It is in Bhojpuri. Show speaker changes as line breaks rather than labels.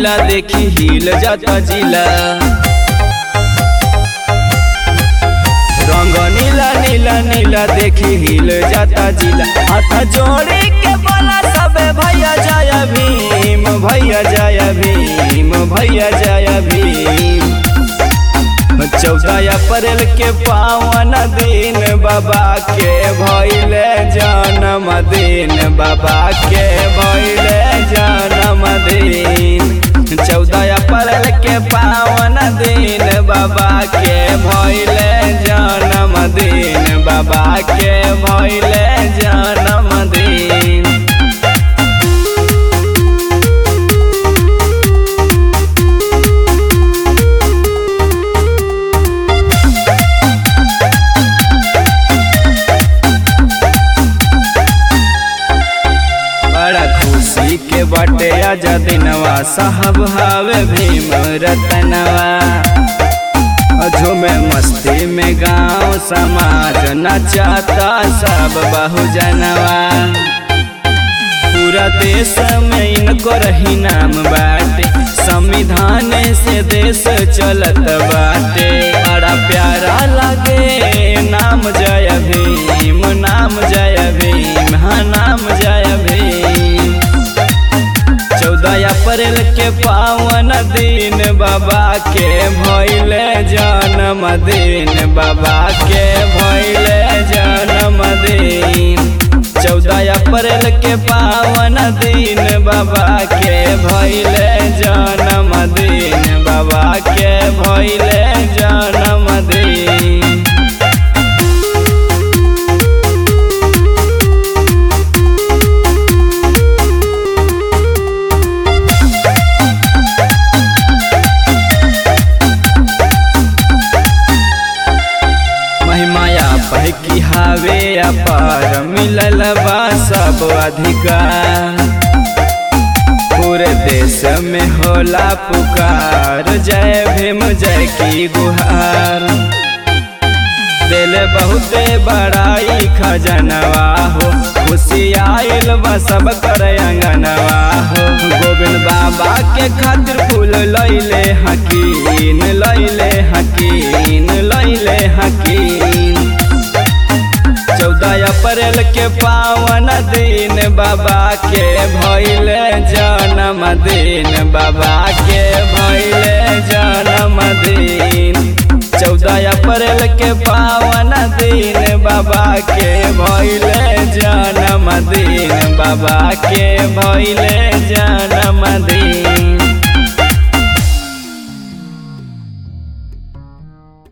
नीला देखी हिल जाता जिला रंग नीला नीला नीला देखी हिल जाता जिला हाथ जोड़ी के बोला सबे भैया जय भीम भैया जय भीम भैया जय भीम चौदह अप्रैल के पावन दिन बाबा के भैले जन्म दिन बाबा के भैले जन्म दिन चौदह अप्रैल के पावन दिन बाबा के भैले जन्म दिन बाबा के भैले जन्म दिन बड़ा खुशी के बटे आजा दिनवा साहब हावे भीम रतनवा झूमे मस्ती में गांव समाज नचाता सब बहुजनवा पूरा देश में इनको रही नाम बाटे संविधान से देश चलत बाटे बड़ा प्यारा लगे नाम जय भीम नाम जय भीम हाँ नाम जय भीम चौदह अप्रैल के पावन दिन बाबा के भैले जन्म दिन बाबा के भैले जन्म दिन चौदह अप्रैल के पावन दिन बाबा के भैले जन्म दिन बाबा के भैले जन्म दिन महिमाया बहकी हावे अपार मिलल बा सब अधिकार पूरे देश में होला पुकार जय भीम जय की गुहार दिल बहुते बड़ाई खजनवा हो खुशी आयल बा सब कर अंगनवा हो गोविंद बाबा के खातिर फूल लैले हकीन लैले हकीन लैले हकीन चौदह अप्रैल के पावन दिन बाबा के भैले जन्म दिन बाबा के भैले जन्म दिन चौदह अप्रैल के पावन दिन बाबा के भैले जन्म दिन बाबा के भैले जन्म दिन